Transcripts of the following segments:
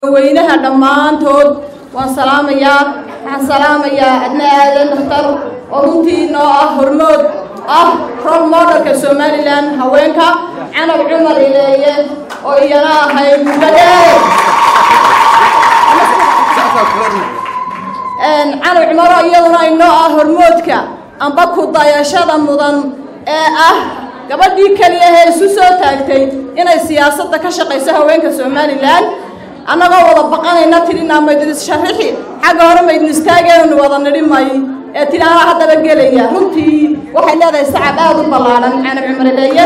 weynaha dhammaantood waan salaamayaa waxaan salaamayaa adna aadan dhakhtar oo runtii noo ah hormood ah rol modelka somalilan haweenka canab cumar ileeye oo iyana ahayd muddo dheer canab cumaro iyaduna inoo ah hormoodka amba ku dayashada mudan ee ah gabadhii keliya ee isu soo taagtay inay siyaasadda ka shaqayso haweenka somalilan annagoo wada baqanayna tidhinaa maydin issharixi xagga hore maydin istaagaynu wada nidhi may ee tidhi anaa haddaba gelaya runtii waxay leedahay sacab aada u ballaadhan canab cumarileeye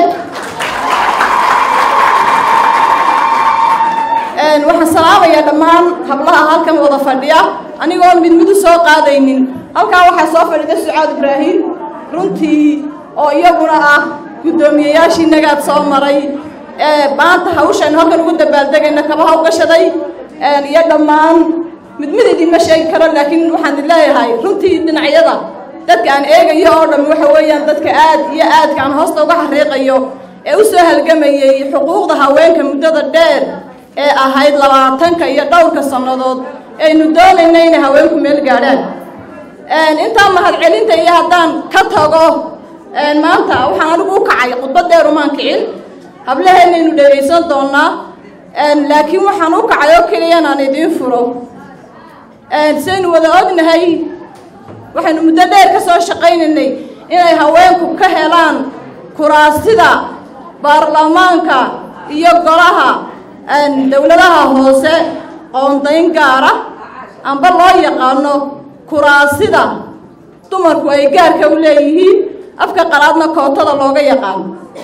waxaan salaamayaa dhammaan hablaha halkan wada fadhiya anigoo mid mid u soo qaadaynin halkaa waxaa soo fadhida sucaad ibraahim runtii oo iyaguna ah guddoomiyeyaashii nagaad soo maray ee maanta hawshaynu halkan ugu dabaaldegayna kabaha u gashaday iyo dhammaan mid mid idinma sheegi karo laakiin waxaan idin leeyahay runtii dhinacyada dadka aan eegayo oo dhammi waxa weeyaan dadka aad iyo aadka aan hoosta uga xariiqayo ee u soo halgamayey xuquuqda haweenka muddada dheer ee ahayd labaatanka iyo dhowrka sannadood aynu doonayna inay haweenku meel gaadhaan intaa mahadcelinta iyo haddaan ka tago maanta waxaan anigu u kacay khudbad dheer umaan kicin hablaheennaynu dhegaysan doonnaa laakiin waxaan u kacay oo keliya inaan idiin furo sidaynu wada ognahay waxaynu muddo dheer ka soo shaqaynaynay inay haweenku ka helaan kuraasida baarlamaanka iyo golaha dowladaha hoose qoondayn gaara amba loo yaqaano kuraasida dumarku ay gaarka u leeyihiin afka qalaadna kootada looga yaqaano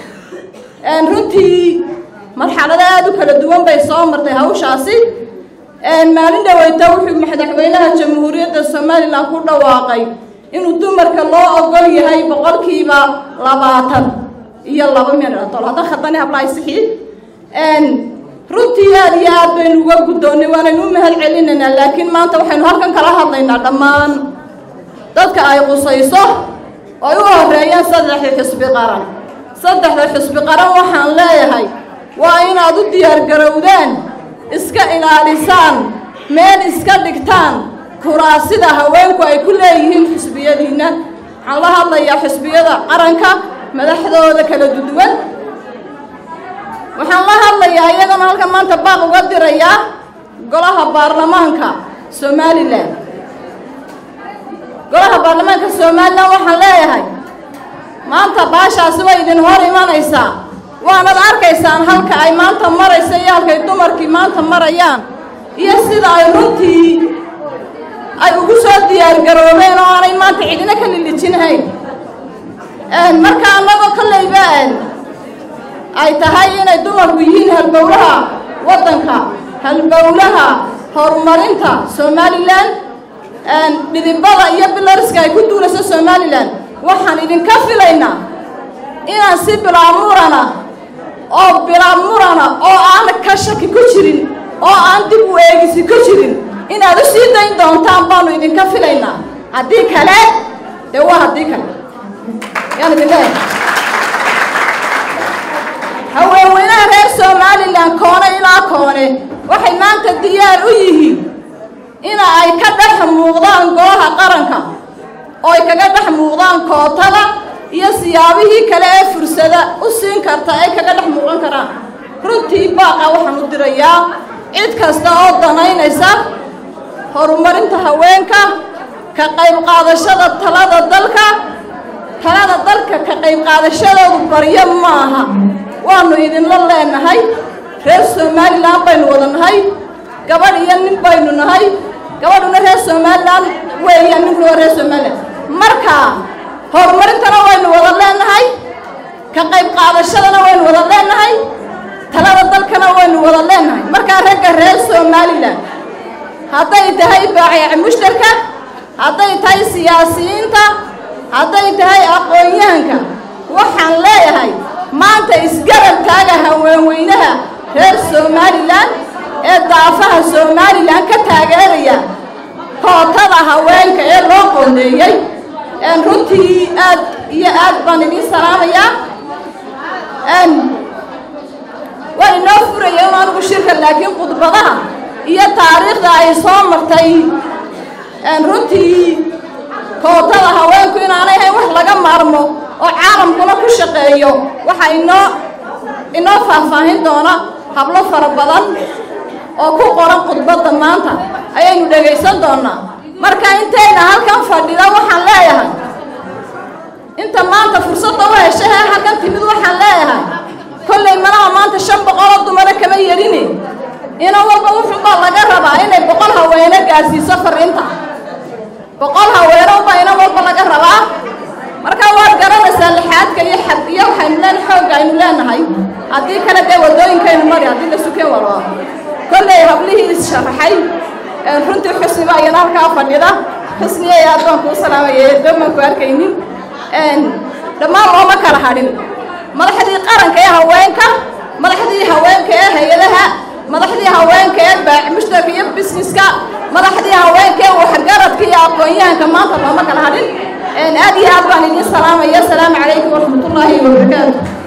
runtii marxalado aada u kala duwan bay soo martay hawshaasi maalin dhaweyta wuxuu madaxweynaha jamhuuriyadda somalilan ku dhawaaqay inuu dumarka loo ogol yahay boqolkiiba labaatan iyo laba minatol hadda khadani hablahay sixii runtii aad iyo aad baynu uga guddoonnay waanaynu u mahad celinaynaa laakiin maanta waxaynu halkan kala hadlaynaa dhammaan dadka ay qusayso oo ay u horeeyaan saddexda xisbi qaran saddexda xisbi qaran waxaan leeyahay waa inaad u diyaargarowdaan iska ilaalisaan meel iska dhigtaan kuraasida haweenku ay ku leeyihiin xisbiyadiinna waxaan la hadlayaa xisbiyada qaranka madaxdooda kala duduwan waxaan la hadlayaa iyagana halkan maanta baaq uga dirayaa golaha baarlamaanka somalilan golaha baarlamaanka somalilan waxaan leeyahay maanta baashaasi way idin hor imanaysaa waanad arkaysaan halka ay maanta maraysa iyo halkay dumarkii maanta marayaan iyo sida ay runtii ay ugu soo diyaargaroobeen oo aanay maanta cidina ka lilijinhayn marka annagoo kollayba ay tahay inay dumarku yihiin halbowlaha waddanka halbowlaha horumarinta somalilan dhidibada iyo bilariska ay ku duulayso somalilan waxaan idinka filaynaa inaan si bilaamurana oo bilaamurana oo aan ka shaki ku jirin oo aan dib u eegisi ku jirin inaad u sii dayn doontaan baanu idinka filaynaa haddii kale dee waa haddii kale yaan idin leeyahay haweenweynaha reer somalilan koone ilaa koone waxay maanta diyaar u yihiin ina ay ka dhex muuqdaan golaha qaranka oo ay kaga dhex muuqdaan kootada iyo siyaabihii kale ee fursada u siin karta ay kaga dhex muuqan karaan runtii baaqa waxaan u dirayaa cid kasta oo danaynaysa horumarinta haweenka ka qayb qaadashada talada dalka talada dalka ka qayb qaadashadoodu baryo maaha waanu idinla leenahay reer somalilan baynu wada nahay gabadh iyo nin baynu nahay gabadhuna reer somalilan weeya ninkuna waa reer somalilan marka horumarintana waynu wada leenahay ka qayb qaadashadana waynu wada leenahay talada dalkana waynu wada leenahay markaa ragga reer somalilan hadday tahay baaciic mushtarka hadday tahay siyaasiyiinta hadday tahay aqoon-yahanka waxaan leeyahay maanta isgarab taaga haweenweynaha reer somalilan ee daafaha somalilan ka taageeraya kootada haweenka ee loo qoondeeyey runtii aad iyo aad baan idiin salaamayaa waa inoo furaya un anigu shirka laakiin khudbadaha iyo sida ay soo martay runtii kootada haweenku inaanay ahayn wax laga maarmo oo caalamkuna ku shaqeeyo waxaa inoo inoo faahfaahin doona hablo fara badan oo ku qoran khudbadda maanta ayaynu dhegaysan doonaa marka intayna halkan fadhida waxaan leeyahay inta maanta fursadda u heshahee halkan timid waxaan leeyahay kollay malaha maanta shan boqoloo dumara kama yarine ina walba wuxuubaa laga rabaa inay boqol haweene gaadhsiiso fariinta boqol haweene ubaa ina walba laga rabaa marka waad garanaysaa lixaadka iyo xad iyo waxaynu leen xoogga aynu leenahay haddii kale dee waddooyinkaynu mari haddii la sukeen walba kollay hablihii is-sharaxay runtii xusniba ayana halkaa fadhida xusniya aad baan kuu salaamaya doomaan ku arkaynin dhammaan looma kala hadhin madaxdii qaranka ee haweenka madaxdii haweenka ee hay-adaha madaxdii haweenka ee baac mushtarka iyo busineska madaxdii haweenka ee waxgaradka iyo aqoon-yahanka maanta looma kala hadhin aad iyo aad baan idiin salaamaya asalaamu calaykum waraxmatullaahi wabarakaatu